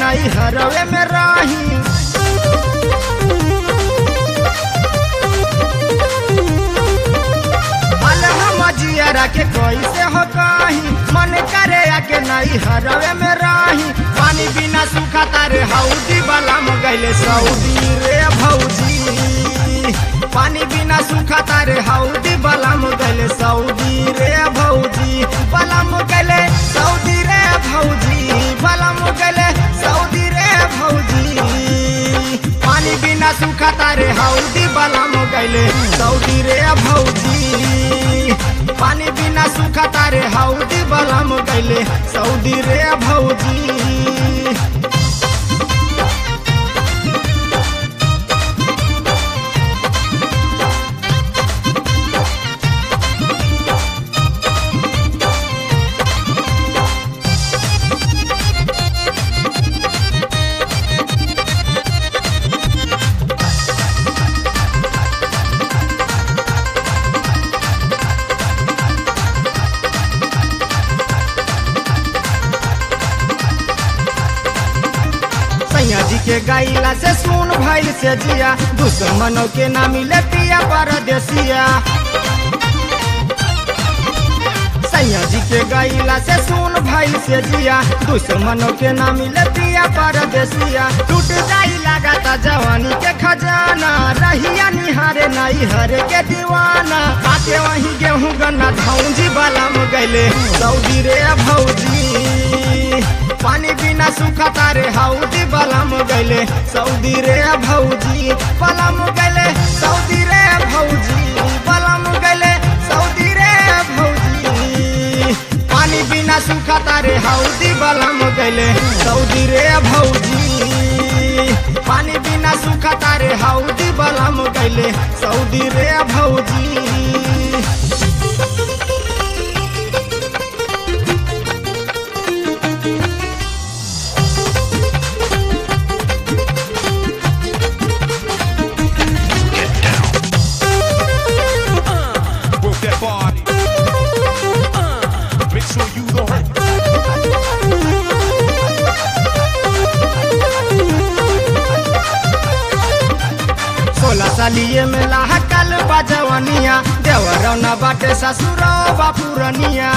नहीं हरवे में राही हाल हम जियरा के कैसे हो कहीं मन करे आके नहीं हरवे में राही पानी बिना सूखा तारे हौदी वाला गैले सऊदी रे भौजी पानी बिना सूखा तारे हौदी बलम गैले सऊदी रे भौजी बलम गैले सऊदी रे भौजी बलम गैले सऊदी रे भौजी पानी बिना सूखा तारे हौदी बलम गैले सऊदी रे भौजी पानी बिना सूखा तारे हौदी बलम गैले सऊदी रे भौजी सैया जी के गैला से सुन भइल से जिया दुश्मनों के ना मिले पिया परदेसिया सैया जी के गैला से सुन भइल से जिया दुश्मनों के ना मिले पिया परदेसिया टूट जाई लगाता जवानी के खजाना रहिया निहारे नहीं हरे के दीवाना आके वही गेहूं गन्ना धौजी बाला में गैले सऊदी रे भौजी पानी बिना सूखा तारे हाउदी बलम गैले सऊदी रे भौजी बलम गैले सऊदी रे भौजी बलम गैले सऊदी रे भौजी पानी बिना सूखा तारे हाउदी बलम गैले सऊदी रे भौजी पानी बिना सूखा तारे हाउदी बलम गैले सऊदी रे भौजी Work that body. Uh, make sure you don't hurt. सोलह सालिए में लाहकल बजवनिया देवरौना बाटे ससुरो बापुरनिया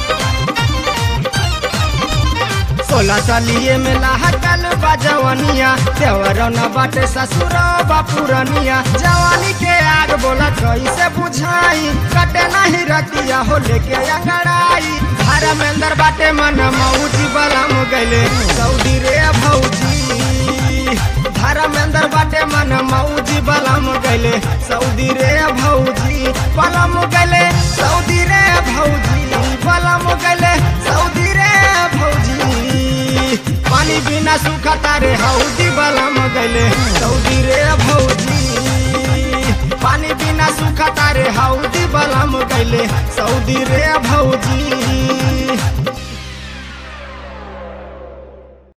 सोलह सालिए में लाहकल बजवनिया देवरौना बाटे ससुरो बापुरनिया जवानी के आग बोला कैसे बुझाई कटे नहीं रतिया हो लेके अंगड़ाई घर में अंदर बाटे मन मौजी बलम गैले सऊदी रे भौजी धर्मेंद्र बाटे मन मौजी बलम गैले सऊदी रे भौजी बलम गैले सऊदी रे भौजी बलम गैले सऊदी रे भौजी पानी बिना सूखा तारे हौदी बलम गैले सऊदी रे भौजी पानी बिना सूखा तारे हौदी बलम गैले सऊदी रे भौजी